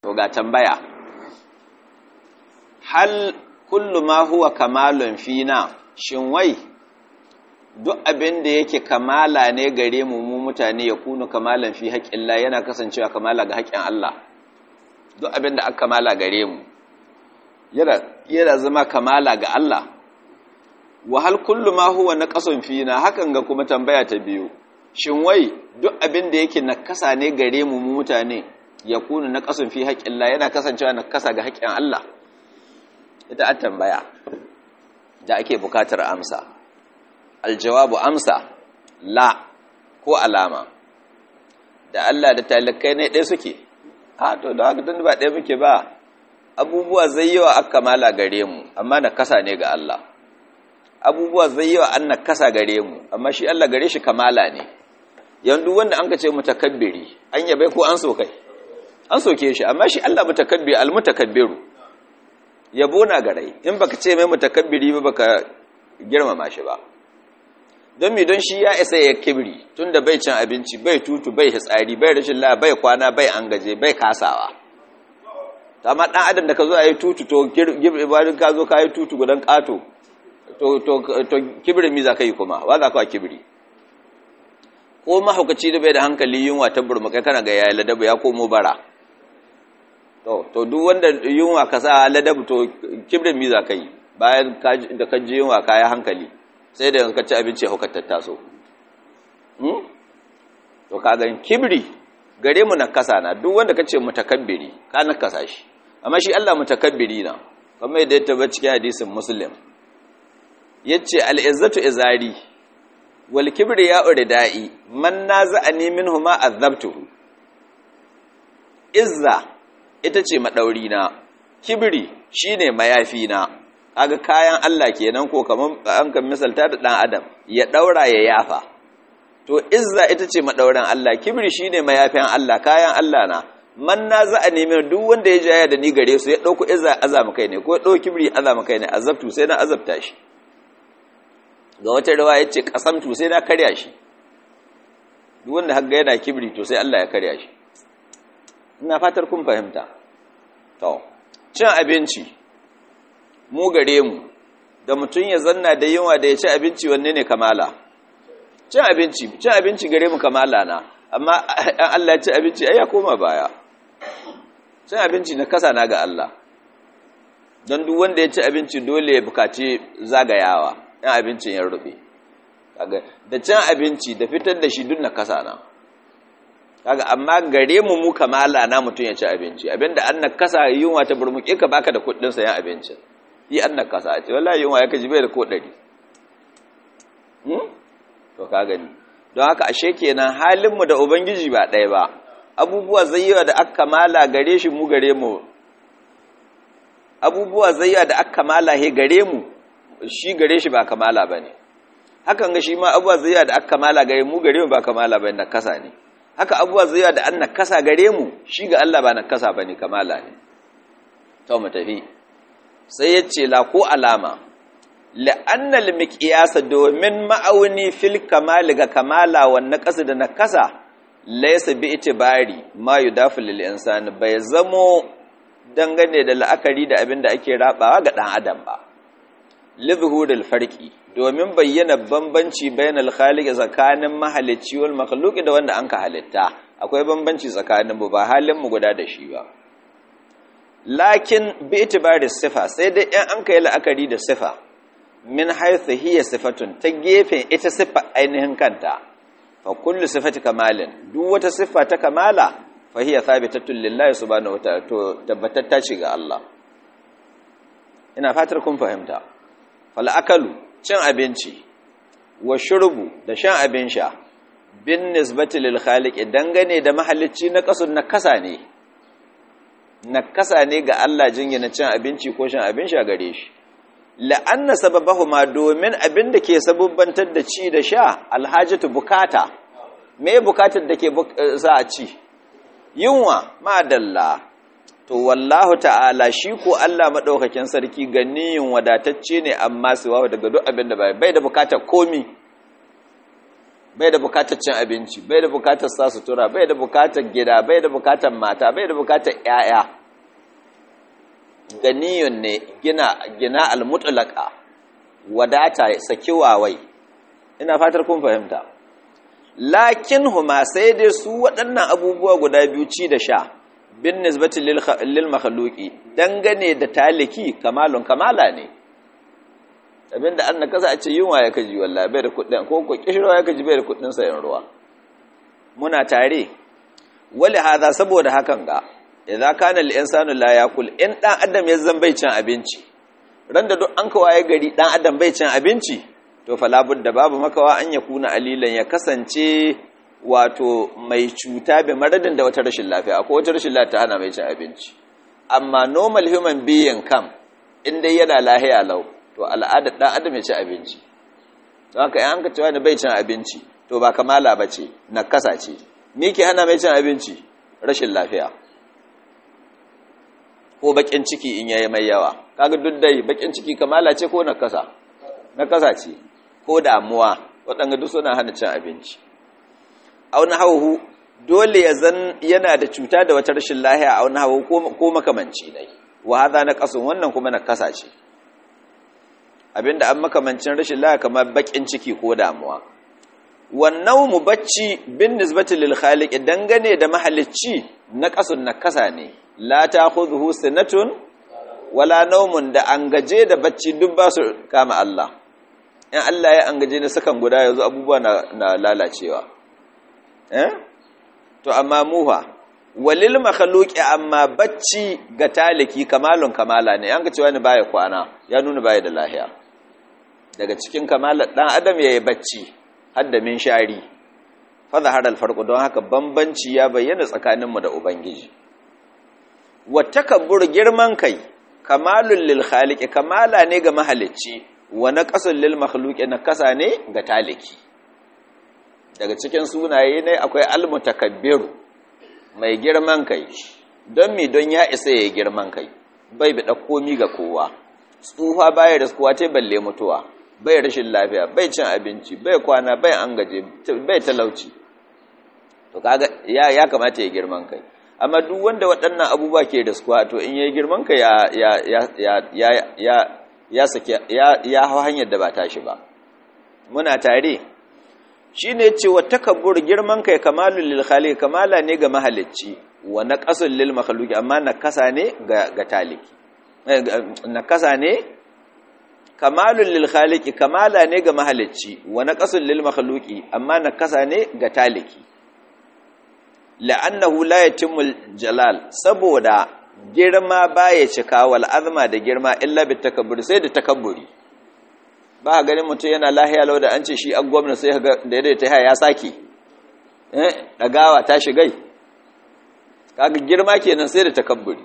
to ga tambaya hal kullu ma huwa kamalun fina shin wai duk abin da yake kamala ne gare mu mu mutane ya kunu kamalan fi haƙƙillah yana kasancewa kamala ga haƙƙin Allah duk abin da aka kamala gare mu yana zama kamala ga Allah wa hal kullu ma huwa naqasun fina hakan ga kuma tambaya ta biyu shin wai duk abin da yake nakasa ne gare mu mu mutane ya kunu naqasun fi haƙƙillah yana kasancewa nakasa ga haƙƙin Allah ita a tambaya da ake bukatar amsa aljawabu amsa la ko alama da Allah da talakai ne ɗaya suke a to da haka tun ba ɗaya muke ba abubuwa zai yawa aka kamala gare mu amma na kasa ne ga Allah abubuwa zai yawa an na kasa gare mu amma shi Allah gare shi kamala ne yanzu wanda an ka ce mutakabbiri an yabai ko an so kai an soke shi amma shi Allah mutakabbir almutakabbiru yabo na garai in baka ce mai mutakabbiri ba baka girmama shi ba don mi don shi ya isa ya kibri tunda bai cin abinci bai tutu bai hitsari bai rashin la bai kwana bai an gaje bai kasawa amma dan adam da ka zo a yi tutu to bayan ka zo ka yi tutu gudan kato to to to kibri mi za ka yi kuma wa za ka kibri ko mahaukaci da bai da hankali yunwa ta burmuka kana ga yayi ladabu ya komo bara to to duk wanda yunwa ka sa ladabu to kibrin mi za ka yi bayan da ka ji yunwa ka yi hankali sai da yanzu ka ci abinci hukar tattaso to ka ga kibri gare mu na kasa na duk wanda ka ce mutakabbiri ka na kasa shi amma shi Allah mutakabbiri na kamar yadda ya tabbata cikin hadisin muslim yace al-izzatu izari wal kibri ya uridai man naza'ani minhu ma azabtuhu izza ita ce maɗauri na kibiri shine mayafi na kaga kayan Allah kenan ko kaman an kan misalta da ɗan adam ya ɗaura ya yafa to izza ita ce maɗaurin Allah kibiri shine mayafin Allah kayan Allah na man na za a nemi duk wanda ya jaya da ni gare su ya ɗauko izza azama kai ne ko ya ɗauko kibiri azama kai ne azabtu sai na azabta shi ga wata rawa ya ce ƙasamtu sai na karya shi duk wanda hagga yana kibiri to sai Allah ya karya shi ina fatar kun fahimta to cin abinci mu gare mu da mutum ya zanna da yunwa da ya ci abinci wanne ne kamala cin abinci cin abinci gare mu kamala na amma an Allah ya ci abinci ai ya koma baya cin abinci na kasa na ga Allah don duk wanda ya ci abinci dole ya bukaci zagayawa yan abincin ya rube da cin abinci da fitar da shi duk na kasa na kaga amma gare mu mu kamala na mutum ya ci abinci abinda an nakasa yunwa ta burmuke ka baka da kuɗin sayan abincin yi an nakasa ce wallahi yunwa ya kaji bai da ko ɗari to ka gani don haka ashe kenan halin mu da ubangiji ba ɗaya ba abubuwa zayyawa da aka kamala gare shi mu gare mu abubuwa zayyawa da aka kamala he gare mu shi gare shi ba kamala bane hakan ga shi ma abubuwa zayyawa da aka kamala gare mu gare mu ba kamala bane nakasa ne haka abubuwa zai da an nakasa gare mu shi ga Allah ba nakasa ba ne kamala ne ta mu tafi sai ya ce la ko alama la'annal miqyasa domin ma'auni fil kamali ga kamala wa naqasa da nakasa laysa bi itibari ma yudafu lil insani bai zamo dangane da la'akari da abin da ake rabawa ga dan adam ba lidhuril farqi domin bayyana bambanci bainal khaliq tsakanin mahalicci wal makhluq da wanda anka halitta akwai bambanci tsakanin mu ba halin mu guda da shi ba lakin bi itibari sifa sai dai in an kai la'akari da sifa min haythu hiya sifatun ta gefen ita sifa ainihin kanta fa kullu sifati kamalin duk wata sifa ta kamala fa hiya thabitatun lillahi subhanahu wa ta'ala to tabbatatta ce ga Allah ina fatar kun fahimta fal akalu cin abinci wa shurbu da shan abin sha bin nisbati lil khaliq dangane da mahalicci na kasun na kasa ne na kasa ne ga Allah jingina cin abinci ko shan abin sha gare shi la'anna sababahuma domin abin da ke sabubbantar da ci da sha alhajatu bukata me bukatar da ke sa a ci yunwa madalla to wallahu ta'ala shi ko Allah madaukakin sarki ganiyin wadatacce ne amma siwa daga duk abin da bai da bukatar komi bai da bukatar cin abinci bai da bukatar sa sutura bai da bukatar gida bai da bukatar mata bai da bukatar ƴaƴa ganiyun ne gina gina almutlaqa wadata saki wawai ina fatar kun fahimta lakin huma sai dai su waɗannan abubuwa guda biyu ci da sha bin nisbati lil makhluqi dangane da taliki kamalun kamala ne abinda an kasa a ce yunwa ya kaji wallahi bai da kuɗin ko ko kishirwa ya kaji bai da kuɗin sayan ruwa muna tare wali hada saboda hakan ga idza kana al insanu la yakul in dan adam ya zan bai cin abinci ran da duk an kawaye gari dan adam bai cin abinci to fala budda babu makawa an yakuna alilan ya kasance wato mai cuta bai maradin da wata rashin lafiya akwai wata rashin lafiya hana mai cin abinci amma normal human being kam in dai yana lahiya lau to al'adar ɗan adam ya ci abinci don haka yan ka cewa bai cin abinci to ba kamala ba ce na kasa ce me ke hana mai cin abinci rashin lafiya ko bakin ciki in yayi mai yawa kaga duk dai bakin ciki kamala ce ko na kasa na kasa ce ko damuwa waɗanda duk suna hana cin abinci auna hauhu dole ya zan yana da cuta da wata rashin lahiya auna hauhu ko makamanci ne wa hadha na kasun wannan kuma na kasa ce abinda an makamancin rashin laya kamar bakin ciki ko damuwa wannan mu bacci bin nisbati lil khaliq dangane da mahalicci na kasun na kasa ne la ta'khudhuhu sinatun wala nawmun da an gaje da bacci duk ba su kama Allah in Allah ya an gaje na sakan guda yanzu abubuwa na, na lalacewa eh to amma muha walil makhluqi amma bacci ga taliki kamalun kamala ne an ga cewa ni baya kwana ya nuna baya da lahiya daga cikin kamalar ɗan adam ya yi bacci hadda min shari fada har alfarko don haka bambanci ya bayyana tsakaninmu da ubangiji wata kabur girman kai kamalun lil khaliqi kamala ne ga mahalicci wa naqasul lil makhluqi na kasa ne ga taliki daga cikin sunaye ne akwai almutakabbiru mai girman kai don mi don ya isa ya girman kai bai bi komi ga kowa tsufa baya da kowa ta balle mutuwa bai rashin lafiya bai cin abinci bai kwana bai an gaje bai talauci to kaga ya ya kamata ya girman kai amma duk wanda waɗannan abubuwa ke da suwa to in yayi girman kai ya ya ya ya ya ya sake ya ya hawa hanyar da ba tashi ba muna tare shine ce wa takabbur girman kai kamalul lil khaliq kamala ne ga mahalicci wa naqasul lil makhluqi amma nakasa ne ga ga taliki nakasa ne kamalun lil khaliqi kamala ne ga mahalicci wa naqasun lil makhluqi amma nakasa ne ga taliki la'annahu la yatimul jalal saboda girma baya cika wal azma da girma illa bit takabbur sai da takabburi ba ganin mutum yana lahiya lau da an ce shi an gwamna sai ga da yadda ta haya ya saki eh dagawa ta shigai kaga girma kenan sai da takabburi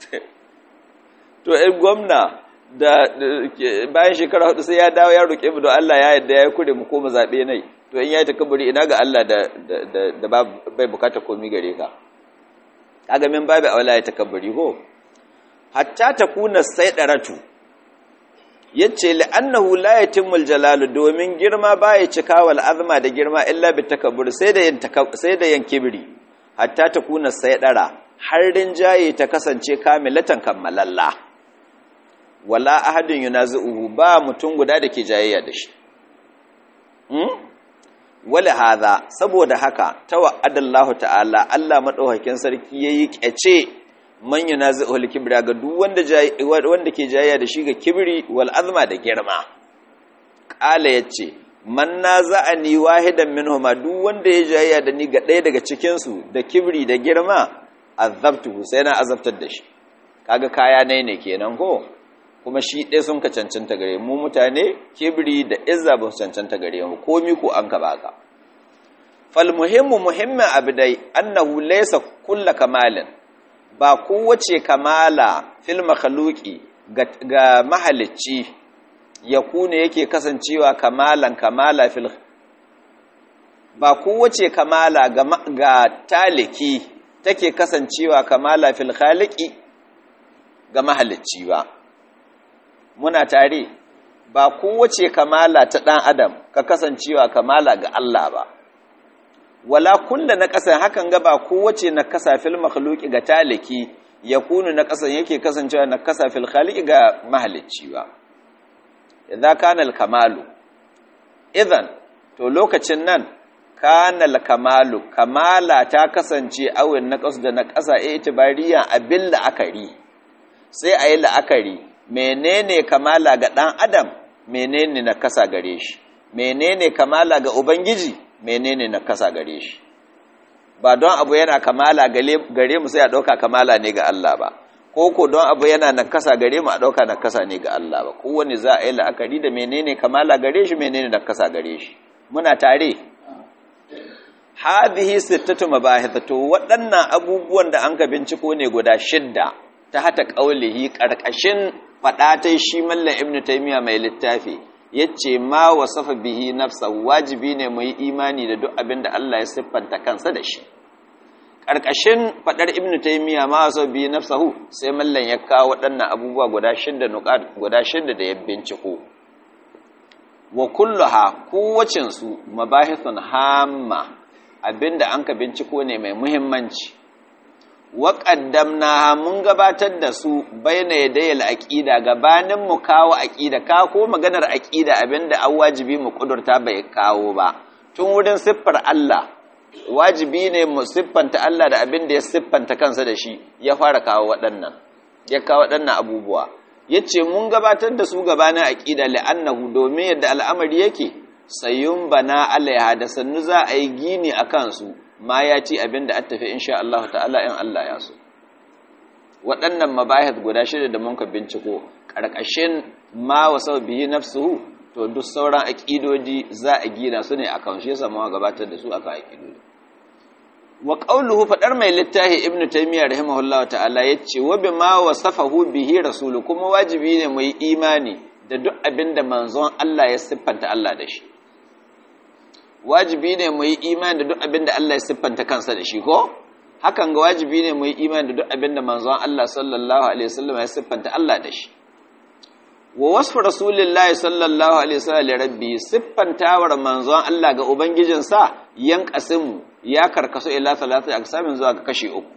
to ɗan gwamna da bayan shekara hudu sai ya dawo ya roƙe mu don Allah ya yadda ya kure mu koma zaɓe nai to in ya yi takaburi ina ga Allah da bai bukata komi gare ka kaga min babu awla ya takaburi ko hatta takuna saydaratu yace la'annahu la yatimmu aljalalu domin girma baya cika wal azma da girma illa bi takabbur sai da yin sai da yin kibri hatta takuna saydara har rinjaye ta kasance kamilatan kammalalla wala ahadin yunazi'uhu ba mutum guda da ke jayayya da shi hmm? wala hadha saboda haka tawa'adallahu ta'ala Allah madaukakin sarki yayi kyace man yunazi'uhu al-kibra ga duk wanda wanda ke jayayya da shi ga kibri wal azma da girma qala yace man naza'ani wahidan minhuma duk wanda ya jayayya da ni ga ɗaya daga cikin su da kibri da girma azabtuhu sai na azabtar da shi kaga kaya ne ne kenan ko kuma shi ɗaya sun ka cancanta gare mu mutane kibri da izza ba su cancanta gare mu komi ko an ka baka fal muhimmu muhimmin abu dai annahu laysa kullu kamalin ba kowace kamala fil makhluqi ga mahalicci ya kuna yake kasancewa kamalan kamala fil ba kowace kamala ga, ga taliki take kasancewa kamala fil khaliqi ga mahalicci ba muna tare ba kowace kamala ta ɗan adam ka kasancewa kamala ga Allah ba wala kulla na ƙasa hakan ga ba kowace na kasa fil makhluqi ga taliki ya kunu na ƙasan yake kasancewa na kasa fil khaliqi ga mahalicci ba idza kana al kamalu idan to lokacin nan kana al kamalu kamala ta kasance awin na ƙasa da na ƙasa itibariya abin la'akari sai a yi la'akari menene kamala ga ɗan adam menene na kasa gare shi menene kamala ga ubangiji menene na kasa gare shi ba don abu yana kamala gare mu sai a ɗauka kamala ne ga Allah ba ko ko don abu yana na kasa gare mu a ɗauka na kasa ne ga Allah ba kowane za a yi la'akari da menene kamala gare shi menene na kasa gare shi muna tare hadhihi sittatu mabahith to waɗannan abubuwan da an ka binciko ne guda shidda ta hata qaulihi karkashin fadatai shi mallan ibnu taymiya mai littafi yace ma wasafa bihi nafsa wajibi ne mu yi imani da duk abin da Allah ya siffanta kansa da shi karkashin fadar ibnu taymiya ma wasafa bihi nafsahu sai mallan ya kawo waɗannan abubuwa guda shidda nuqat guda shidda da ya binciko wa kulluha kowacin su mabahithun hamma abinda an ka binciko ne mai muhimmanci wa qaddamna mun gabatar da su baina yadayil aqida gabanin mu kawo aqida ka ko maganar aqida abinda an wajibi mu kudurta bai kawo ba tun wurin siffar Allah wajibi ne mu siffanta Allah da abinda ya siffanta kansa da shi ya fara kawo waɗannan ya kawo waɗannan abubuwa yace mun gabatar da su gabanin aqida li'annahu domin yadda al'amari yake sayyun bana alaiha da sannu za a yi gini a kansu ma ya ci abin da tafi insha Allah ta'ala in Allah ya so waɗannan mabahith guda shida da mun ka binciko ƙarƙashin ma wasau bihi nafsuhu to duk sauran aƙidodi za a gina su ne akan shi yasa mu gabatar da su akan aƙidodi wa qawluhu fadar mai littafi ibnu taymiyyah rahimahullahu ta'ala yace wa bima wasafahu bihi rasulu kuma wajibi ne mu yi imani da duk abin da manzon Allah ya siffanta Allah da shi wajibi ne mu yi imani da duk abin da Allah ya siffanta kansa da shi ko hakan ga wajibi ne mu yi imani da duk abin da manzon Allah sallallahu alaihi wasallam ya siffanta Allah da shi wa wasfu rasulillahi sallallahu alaihi wasallam li rabbi siffantawar manzon Allah ga ubangijinsa yan kasimu ya karkasu ila salatu aksamin zuwa ga kashi uku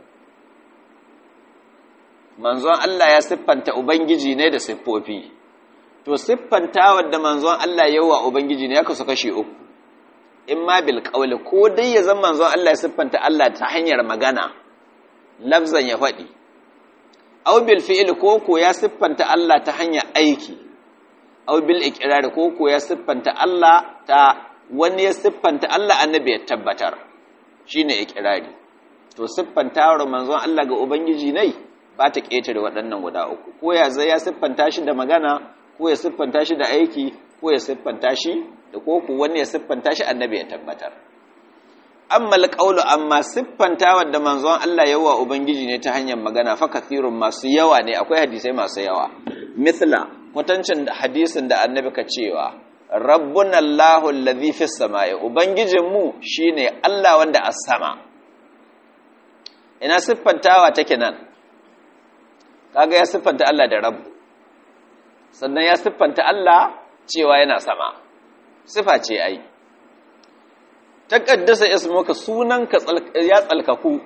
manzon Allah ya siffanta ubangiji ne da siffofi to siffantawar da manzon Allah yawa ubangiji ne ya kasu kashi uku in ma bil qawli ko dai ya zama manzon Allah ya siffanta Allah ta hanyar magana lafzan ya faɗi aw bil fi'l ko ko ya siffanta Allah ta hanyar aiki aw bil iqrar ko ko ya siffanta Allah ta wani ya siffanta Allah annabi ya tabbatar shine iqrari to siffantawar manzon Allah ga ubangiji ne ba ta ketare waɗannan guda uku ko ya zai ya siffanta shi da magana ko ya siffanta shi da aiki ko ya siffanta shi da koko wani ya siffanta shi annabi ya tabbatar amma alqaulu amma siffanta wanda manzon Allah yawa ubangiji ne ta hanyar magana fa kathirun masu yawa ne akwai hadisai masu yawa mithla kwatancin hadisin da annabi ka cewa rabbuna Allahu allazi fis samai ubangijin mu shine Allah wanda a sama ina siffantawa take nan kaga ya siffanta Allah da rabbu sannan ya siffanta Allah cewa yana sama sifa ce ai taqaddasa ismuka sunanka ya tsalkaku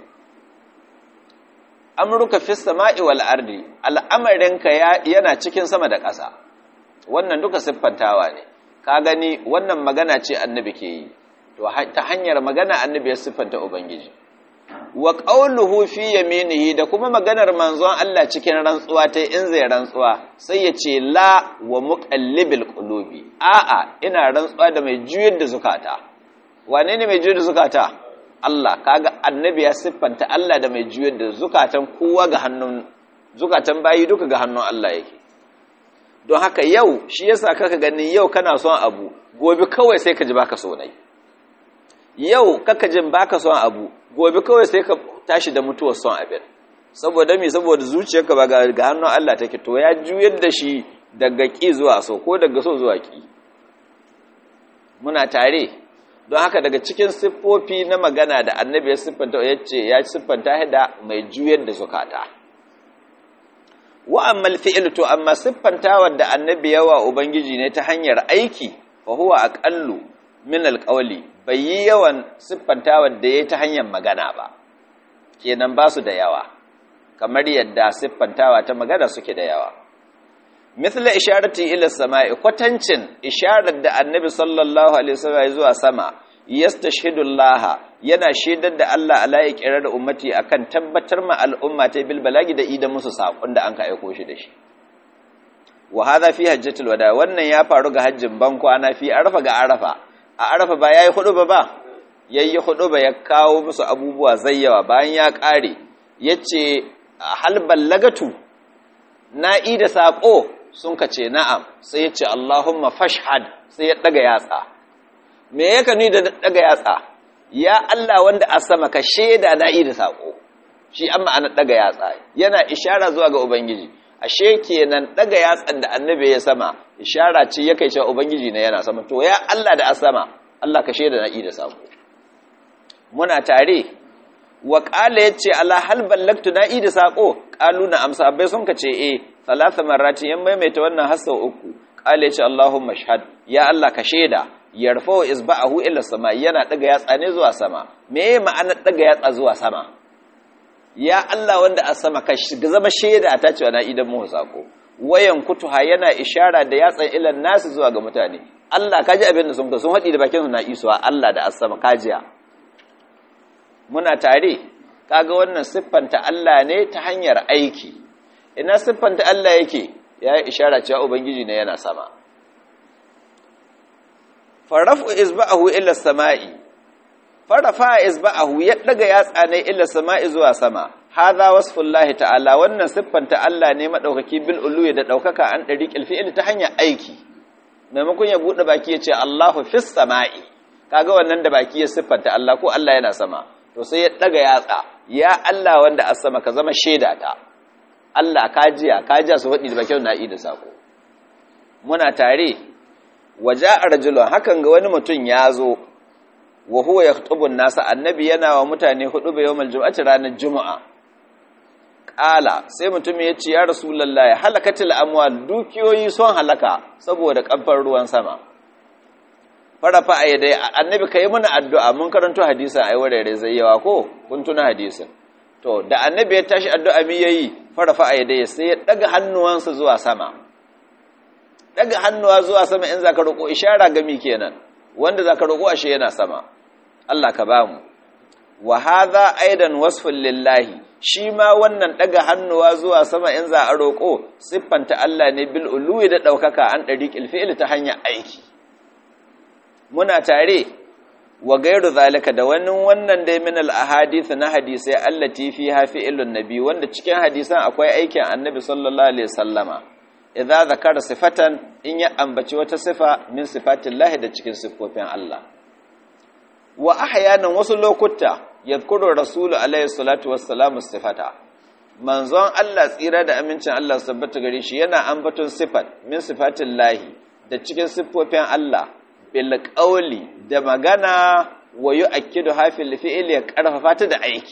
amruka fis sama'i wal ardi al'amarinka yana cikin sama da ƙasa wannan duka siffantawa ne ka gani wannan magana ce annabi ke yi to ta hanyar magana annabi ya siffanta ubangiji wa qawluhu fi yaminihi da kuma maganar manzon Allah cikin rantsuwa ta in zai rantsuwa sai ya ce la wa muqallibil qulubi a'a ina rantsuwa da mai juyar da zukata wane ne mai juyar da zukata Allah kaga annabi ya siffanta Allah da mai juyar da zukatan kowa ga hannun zukatan bayi duka ga hannun Allah yake don haka yau shi yasa kaka gani yau kana son abu gobe kawai sai ka ji baka so nai yau kaka jin baka son abu gobe kawai sai ka tashi da mutuwar son abin saboda me saboda zuciyarka ba ga hannun Allah take to ya juyar da shi daga ki zuwa so ko daga so zuwa ki muna tare don haka daga cikin siffofi na magana da annabi ya siffanta ya ce ya siffanta da mai juyar da zukata wa amma fi'il to amma siffantawar da annabi yawa ubangiji ne ta hanyar aiki fa huwa aqallu min alqawli bai yi yawan siffantawar da yayi ta hanyar magana ba kenan ba su da yawa kamar yadda siffantawa ta magana suke da yawa mithla isharati ila samai kwatancin isharar da annabi sallallahu alaihi wasallam zuwa sama yastashhidu Allah yana shaidar da Allah ala iqrar ummati akan tabbatar ma al'umma ta bil balagi da idan musu sakon da an ka aiko shi da shi wa hadha fi hajjatul wada wannan ya faru ga hajjin ban kwana fi arafa ga arafa a arafa ba yayi hudu ba ba yayi hudu ba ya kawo musu abubuwa zayyawa bayan ya kare yace hal ballagatu na ida sako sun ka ce na'am sai ya ce Allahumma fashhad sai ya daga yatsa me yaka ni da daga yatsa ya Allah wanda a sama ka sheda na ida sako shi amma ana daga yatsa yana ishara zuwa ga ubangiji ashe kenan daga yatsan da annabi ya sama ishara ce ya kai cewa ubangiji ne yana sama to ya Allah da a sama Allah ka sheda na ida sako muna tare wa qala yace ala hal ballagtu na ida sako qalu na amsa bai sun ka ce eh salasa marrati yan maimaita wannan hasa uku qala yace allahumma shahad ya Allah ka sheda yarfa'u isba'ahu ila sama yana daga yatsa ne zuwa sama me ma'anar daga yatsa zuwa sama ya Allah wanda a sama ka zama sheda ta cewa na idan mu sako wayan kutuha yana ishara da yatsan ilan nasu zuwa ga mutane Allah kaji abin da sun ka sun haɗi da bakin su na isuwa Allah da as-sama kajiya muna tare kaga wannan siffanta Allah ne ta hanyar aiki ina siffanta Allah yake ya yi ishara cewa ubangiji ne yana sama farafu isba'ahu ila sama'i farafa isba'ahu ya daga yatsa ne ila sama'i zuwa sama hadha wasfullahi ta'ala wannan siffanta Allah ne madaukaki bil uluwi da daukaka an dariqil fi'li ta hanyar aiki maimakon ya bude baki ya ce Allahu fis sama'i kaga wannan da baki ya siffanta Allah ko Allah yana sama to sai ya daga yatsa ya Allah wanda a sama ka zama shaida ta Allah kajiya kajiya su faɗi da bakin na'i da sako muna tare waja arjulun hakan ga wani mutum ya zo wa huwa yakhutubun nasa annabi yana wa mutane hudu ba yawmal jum'ati ranar juma'a qala sai mutum ya ce ya rasulullahi halakatil amwal dukiyoyi son halaka saboda kamfar ruwan sama farafa a dai annabi ka yi mana addu'a mun karanto hadisan ai warare zai yawa ko kun tuna hadisin to da annabi ya tashi addu'a mi yayi farafa a dai sai ya daga hannuwansa zuwa sama daga hannuwa zuwa sama in zaka roko ishara ga mi kenan wanda zaka roko ashe yana sama Allah ka bamu wa hadha aidan wasfun lillahi shi ma wannan daga hannuwa zuwa sama in za a roko siffanta Allah ne bil uluwi da daukaka an dariqil fi'l ta hanyar aiki muna tare wa gairu zalika da wani wannan dai min al-ahadith na hadisai allati fiha fi'lun nabi wanda cikin hadisan akwai aikin annabi sallallahu alaihi wasallama idza zakara sifatan in ya ambaci wata sifa min sifatillahi da cikin sifofin Allah wa ahyanan wasu lokuta yadhkuru rasulu alaihi salatu wassalamu sifata manzon Allah tsira da amincin Allah sabbata gare shi yana ambaton sifat min sifatillahi da cikin siffofin Allah bilƙauli da magana wa yi akidu hafin fi'il ya ƙarfafa ta da aiki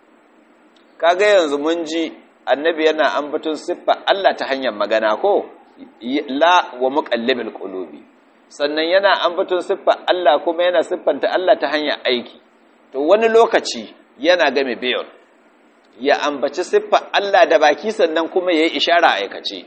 kaga yanzu mun ji annabi yana ambaton siffa Allah ta hanyar magana ko la wa muqallibil qulubi sannan yana ambaton siffa Allah kuma yana siffanta Allah ta hanyar aiki to wani lokaci yana game bayon ya ambaci siffa Allah da baki sannan kuma yayi ishara aikace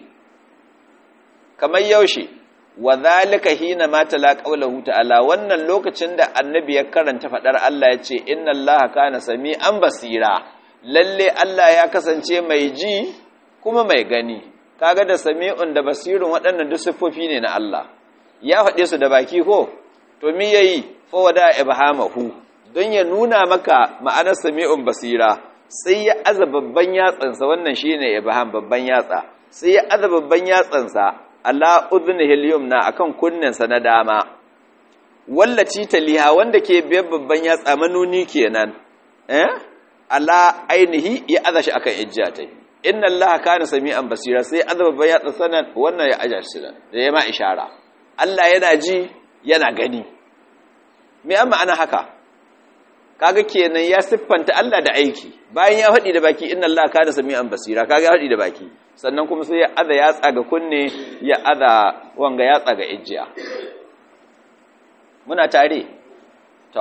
kamar yaushe wa zalika hina ma tala qawluhu ta'ala wannan lokacin da annabi ya karanta fadar Allah ya ce inna allaha kana sami'an basira lalle Allah ya kasance mai ji kuma mai gani kaga da sami'un da basirun waɗannan duk siffofi ne na Allah ya faɗe su da baki ko to me yayi fa wada ibhamahu don ya nuna maka ma'anar sami'un basira sai ya aza babban yatsansa wannan shine ibham babban yatsa sai ya aza babban yatsansa ala udhnihi al-yumna akan kunnensa na dama wallaci taliha wanda ke biyar babban yatsa manuni kenan eh ala ainihi ya aza shi akan ijjatai inna allaha kana sami'an basira sai aza babban yatsa sanan wannan ya aja shi da ya ma ishara Allah yana ji yana gani me amma ana haka kaga kenan ya siffanta Allah da aiki bayan ya faɗi da baki inna Allah kana sami'an basira kaga ya faɗi da baki sannan kuma sai ya aza ya tsaga kunne ya aza wanga ya tsaga ijiya muna tare to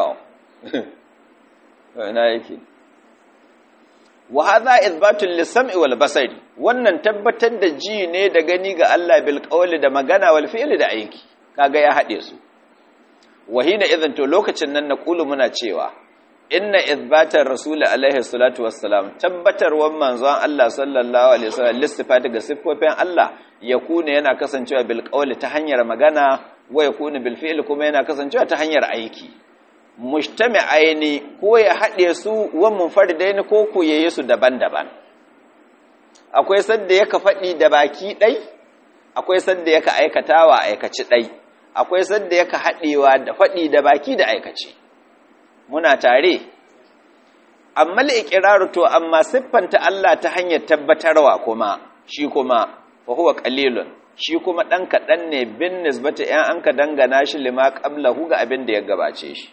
ina yake wa hadha ithbatun lis-sam'i wal basari wannan tabbatar da ji ne da gani ga Allah bil qawli da magana wal fi'li da aiki kaga ya hade su wahina idan to lokacin nan naqulu muna cewa inna ithbatar rasul alaihi salatu wassalam tabbatarwan manzon Allah sallallahu alaihi wasallam listifati ga siffofin Allah yakuna yana kasancewa bil qawli ta hanyar magana wa yakuna bil fi'li kuma yana kasancewa ta hanyar aiki mujtami'aini ko ya haɗe su wa munfaridaini ko ko yayi su daban-daban akwai sadda yaka faɗi da baki ɗai akwai sadda yaka aikatawa aikaci ɗai akwai sadda yaka haɗewa da faɗi da baki da aikaci muna tare amma al to amma siffanta Allah ta hanyar tabbatarwa kuma shi kuma fa huwa qalilun shi kuma ɗan kaɗan ne bin nisbata ‘yan an ka dangana shi lima ƙablahu ga abin da ya gabace shi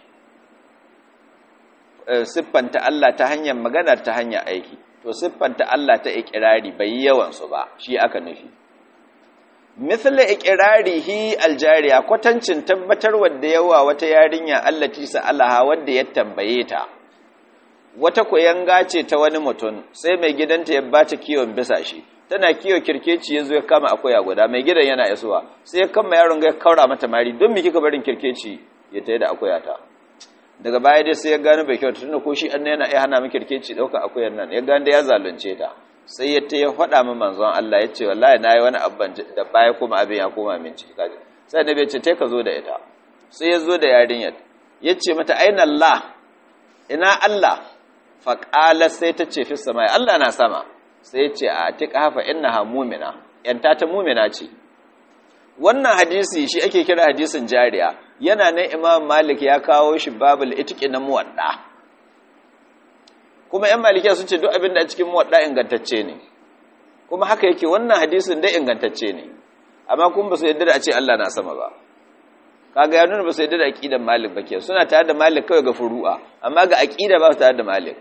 siffanta Allah ta hanyar magana ta hanyar aiki to siffanta Allah ta ikirari bai yi yawansu ba shi aka nufi misali ikirarihi aljariya kwatancin tabbatar wadda yawa wata yarinya allati sa'alaha wadda ya tambaye ta wata koyanga ce ta wani mutum sai mai gidanta ya bata kiwon bisa shi tana kiwo kirkeci ya zo ya kama akwai guda mai gidan yana isuwa sai ya kama yaron ga ya kaura mata mari don me kika barin kirkeci ya tayi da akwai ta daga baya dai sai ya gano bai kyauta tunda ko shi annabi yana iya hana mu kirkeci dauka akuyar nan ya gano da ya zalunce ta sai ya ta ya faɗa min manzon Allah ya ce wallahi nayi wani abban da baya kuma abin ya koma min ciki kaje sai annabi ya ce tai ka zo da ita sai ya zo da yarinyar ya ce mata aina Allah ina Allah fa qala sai ta ce fi samai Allah na sama sai ya ce a atiqa fa innaha mu'mina yanta ta mu'mina ce wannan hadisi shi ake kira hadisin jariya yana nan imam malik ya kawo shi babul itiki na muwadda kuma yan malikiya sun ce duk abin da a cikin muwadda ingantacce ne kuma haka yake wannan hadisin dai ingantacce ne amma kuma ba su yadda da a ce Allah na sama ba kaga ya nuna ba su yadda da aqidan malik ba ke suna tare da malik kawai ga furu'a amma ga aqida ba su tare da malik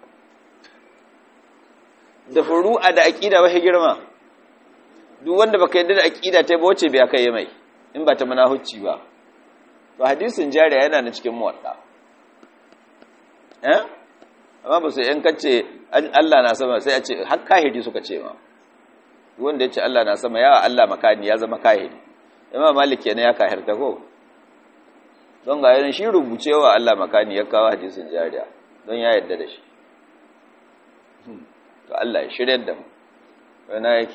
da furu'a da aqida ba girma duk wanda baka yadda da aqida ta ba wace bai kai mai in ba ta manahucci ba to hadisin jariya yana na cikin muwadda eh amma ba sai in kace Allah na sama sai a ce har kahiri suka ce ma wanda yace Allah na sama yawa Allah makani ya zama kahiri imam malik kenan ya kahirta ko don ga yanin shi rubucewa Allah makani ya kawo hadisin jariya don ya yadda da shi to Allah ya shiryar da mu wani yake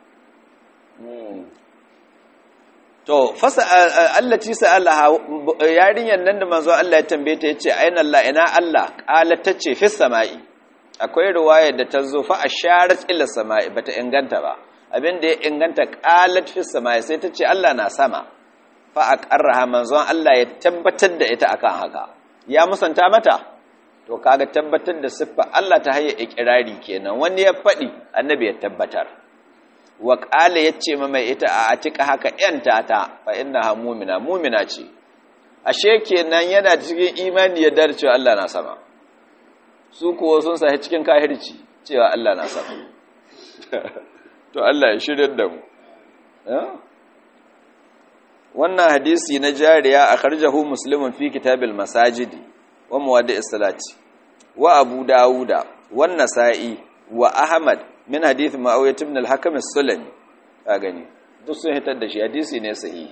to fasa allati sa'alaha yarinyan nan da manzo Allah ya tambaye ta yace ayna Allah ina Allah qalat tace fis sama'i akwai riwaya da ta zo fa asharat ila sama'i bata inganta ba abinda ya inganta qalat fis sama'i sai tace Allah na sama fa aqarraha manzon Allah ya tabbatar da ita akan haka ya musanta mata to kaga tabbatar da siffa Allah ta hayya ikrari kenan wani ya fadi annabi ya tabbatar wa ƙala ya ce mai ita a atika haka ‘yanta ta fa ina ha mumina mumina ce ashe kenan yana cikin imani ya dar cewa Allah na sama su kuwa sun sahi cikin kahirci cewa Allah na sama to Allah ya shirya da mu wannan hadisi na jariya a karjahu muslimun fi kitabil masajidi wa muwaddi salati wa abu dawuda wa nasa'i wa ahmad min hadith ma'awiyah ibn al-hakam as-sulami ka gani duk sun hitar da shi hadisi ne sahihi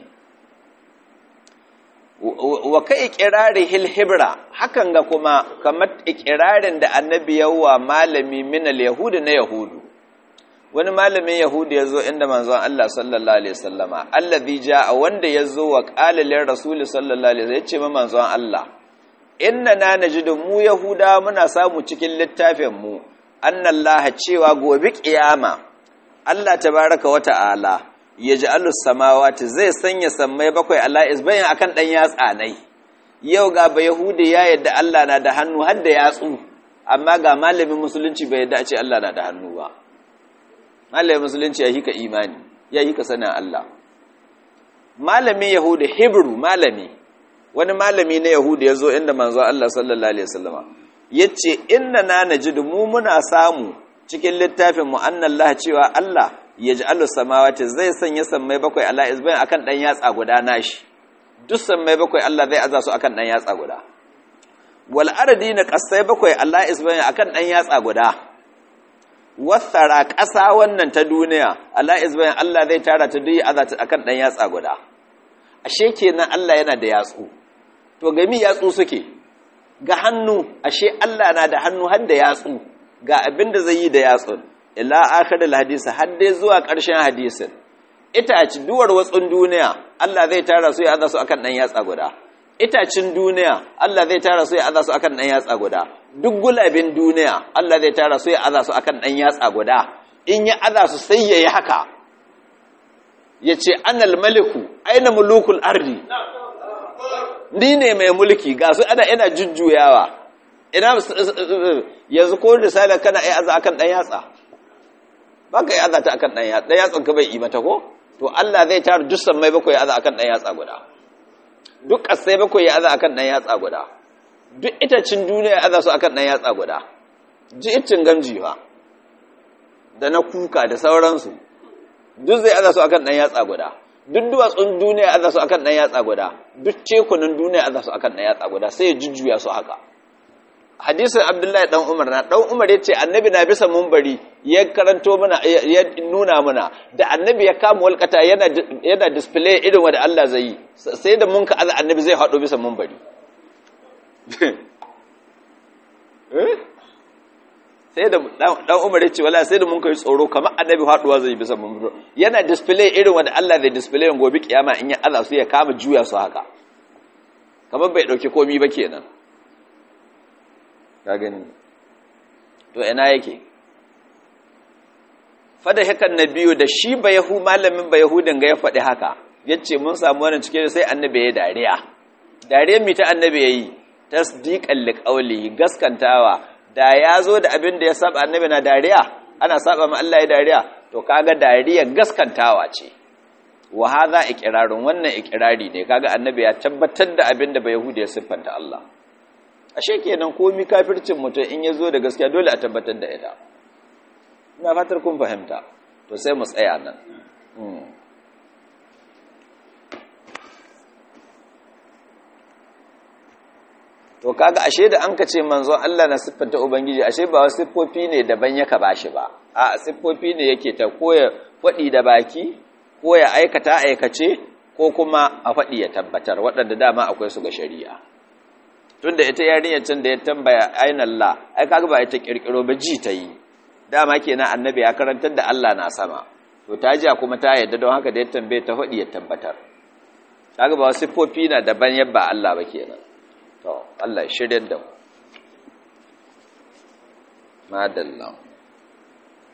wa kai iqrari hil hibra hakan ga kuma kamar iqrarin da annabi yawa malami min al-yahud na yahudu wani malamin yahudu yazo inda manzon Allah sallallahu alaihi wasallama allazi jaa wanda yazo wa qala lir rasul sallallahu alaihi wasallam yace ma manzon Allah inna na najidu mu yahuda muna samu cikin littafin mu annallaha cewa gobe kiyama Allah tabaraka wa ta'ala yaj'alu samawati zai sanya sammai bakwai ala isbayin akan dan yatsa nai yau ga ba yahudi ya yadda Allah na da hannu har da yatsu amma ga malamin musulunci bai yadda a ce Allah na da hannu ba malamin musulunci ya hika imani ya hika sanin Allah malamin yahudi hebrew malami wani malami na yahudu ya zo inda manzo Allah sallallahu alaihi wasallama yace inna na najidu mu muna samu cikin littafin mu annallaha cewa Allah yaj'alu samawati zai sanya sammai bakwai ala isbain akan dan yatsa guda nashi duk sammai bakwai Allah zai aza su akan dan yatsa guda wal ardina qasai bakwai ala isbain akan dan yatsa guda wasara ƙasa wannan ta duniya ala isbain Allah zai tara ta duk aza ta akan dan yatsa guda ashe kenan Allah yana da yatsu to gami yatsu suke ga hannu ashe Allah na da hannu har da yatsu ga abin da zai yi da yatsun ila akhiril hadisi har dai zuwa ƙarshen hadisin itaci duwar watsun duniya Allah zai tara su ya aza su akan dan yatsa guda itacin duniya Allah zai tara su ya aza su akan dan yatsa guda duk gulabin duniya Allah zai tara su ya aza su akan dan yatsa guda in ya aza su sai yayi haka yace anal maliku aina mulukul ardi ni ne mai mulki ga su ana ina jujjuyawa ina yanzu ko risala kana ai aza akan dan yatsa baka yi aza ta akan dan yatsa dan yatsan ka bai yi mata ko to Allah zai tara dussan mai bakwai aza akan dan yatsa guda duk kasai bakwai ya aza akan dan yatsa guda duk itacin duniya ya aza su akan dan yatsa guda ji itin gamji fa da na kuka da sauransu duk zai aza su akan dan yatsa guda duk duwatsun duniya aza su akan dan yatsa guda duk tekunan duniya aza su akan dan yatsa guda sai ya jujjuya su haka hadisin abdullahi dan umar na dan umar ya ce annabi na bisa mumbari ya karanto mana ya nuna mana da annabi ya kama walkata yana yana display irin wanda Allah zai yi sai da mun ka aza annabi zai hado bisa mumbari sai da dan umar ya ce wala sai da mun kai tsoro kamar annabi haduwa zai bisa mumbari yana display irin wanda Allah zai display gobe kiyama in ya aza su ya kama juya su haka kamar bai dauki komi ba kenan ka gani to ina yake fada hakan na biyu da shi ba yahu malamin ba yahudin ga ya faɗi haka yace mun samu wannan cike sai annabi ya dariya dariyar mi ta annabi yayi tasdiqan liqawli gaskantawa da ya zo da abin da ya saba annabi na dariya ana saba ma Allah ya dariya to kaga dariya gaskantawa ce wa hadha iqrarun wannan iqrari ne kaga annabi ya tabbatar da abin da ba yahudi ya siffanta Allah ashe kenan komi kafircin mutum in ya zo da gaskiya dole a tabbatar da ita ina fatar kun fahimta to sai mu tsaya nan to kaga ashe da an ka ce manzon Allah na siffanta ubangiji ashe ba wasu siffofi ne daban yaka bashi ba a siffofi ne yake ta koya faɗi da baki ko ya aikata aikace ko kuma a faɗi ya tabbatar waɗanda dama akwai su ga shari'a tunda ita yarinyar can da ya tambaya aina Allah ai kaga ba ita kirkiro ba ji ta yi dama kenan annabi ya karantar da Allah na sama to ta ji kuma ta yadda don haka da ya tambaye ta faɗi ya tabbatar kaga ba wasu siffofi na daban yabba Allah ba kenan to Allah ya shirya da mu madallan